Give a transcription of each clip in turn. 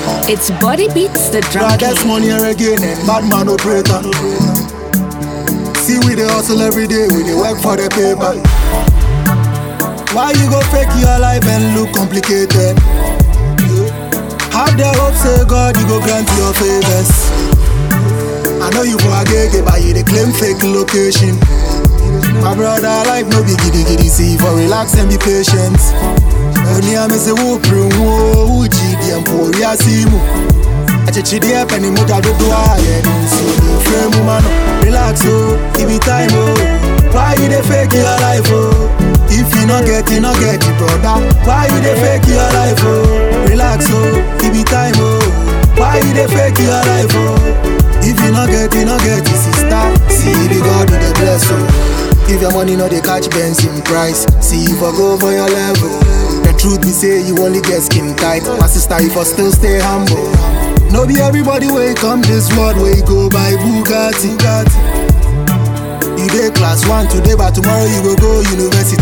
It's Body Beats the Drum Brothers, King. money and again, and bad man operator. See, we dey hustle every day, we dey work for the paper. Why you go fake your life and look complicated? Have the hope, say God, you go grant your favors. I know you for a gig, but you dey claim fake location. My brother, life no be giddy giddy, see for relax and be patient. Only I miss a whoop room, whoa, uchi, the emporia simu. Achichidi penny muta do do aye, so the frame woman, relax oh, give it time oh. Why you dey fake your life oh? If you not get, you not get it, brother. Why you dey fake your life oh? Relax oh, give it time oh. Why you dey fake your life oh? If you not get, you not get it, sister. See the God with the bless oh. If your money no dey catch Benson price, see if I go for your level. The truth be say you only get skin tight. My sister, if I still stay humble. No be everybody way come this world where you go by Bugatti. You dey class one today, but tomorrow you go go university.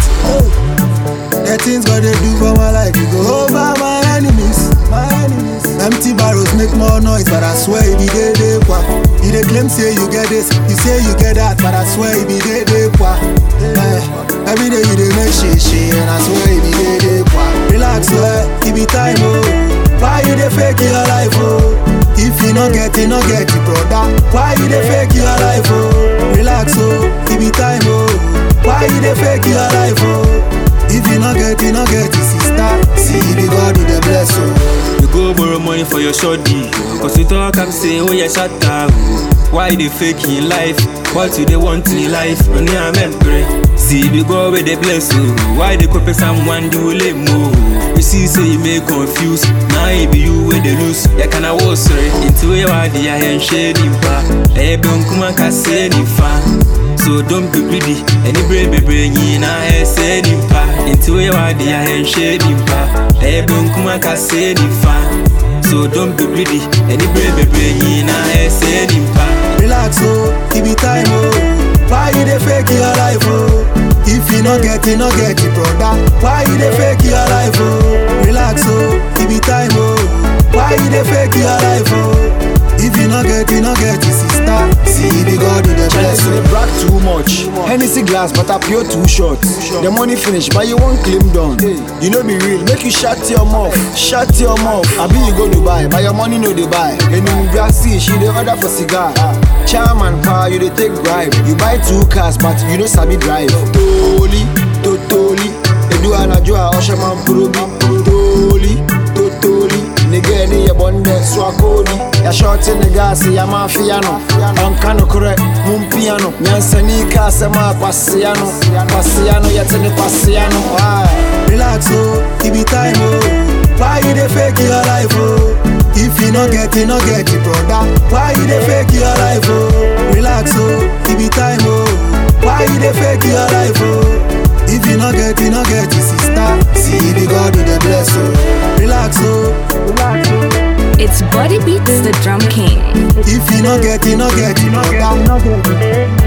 The things God they do for my life, you go over my enemies. My enemies. Empty barrels make more noise, but I swear it be day day kwa. You dey claim say you get this, you say you get that, but I swear it be day day kwa. Eh, every day you dey make shit shit, and I swear it be day day kwa. Relax, eh, it be time oh. Why you dey fake your life oh? If you not get it, not get it, brother. Why you dey fake your life oh? Relax oh, it be time oh. Why you dey fake your life oh? If you not get it, not get it, sister. See the God with the bless oh. You go borrow money for your shorty. Cause you talk and say, oh yeah, shut up. Why they fake in life? What you they want in life? Only I'm pray. See, we go where they bless you. Why they copy someone do lame more? You see, say you may confuse. Now it be you where they lose. Yeah, can I was sorry. Into a wadi, I am shady pa. Eh, don't come and say ni fa. So don't be greedy. Any brain be bringing a say ni pa. Into a wadi, I am shady pa. Eh, don't come and say ni fa. So don't be greedy. Any brain be bringing a say ni pa. Relax oh, it be time oh. Why you dey fake your life oh? If you not get it, not get it, brother. Why you dey fake your life oh? Relax oh, it be time oh. Why you dey fake your life oh? If you not get it, not get it, sister. See the God with the bless They oh. brag too much. Hennessy glass, but I pure too short. The money finish, but you won't claim done. You know be real, make you shut your mouth, shut your mouth. I be you go to buy, but your money no they buy. And in Brazil, she dey order for cigar. Charman power, you they take bribe. You buy two cars, but you know sabi drive. Totally, totally. Edu anajua oshaman purubi. Totally, totally. Nigga ni ya bonde swakodi ya short in the gas ya mafia no onka no kore mum piano nyansani ka sema kwasiano kwasiano ya tene kwasiano why Relax oh, it be time oh. Why you dey fake your life oh? If you not get it, not get it, brother. Why you dey fake your life oh? Relax oh, it be time oh. Why you dey fake your life oh? If you not get it, not get it, sister. See the God with the bless oh. Relax oh, relax oh. It's Body Beats the Drum King. If you not get it, not get it, brother.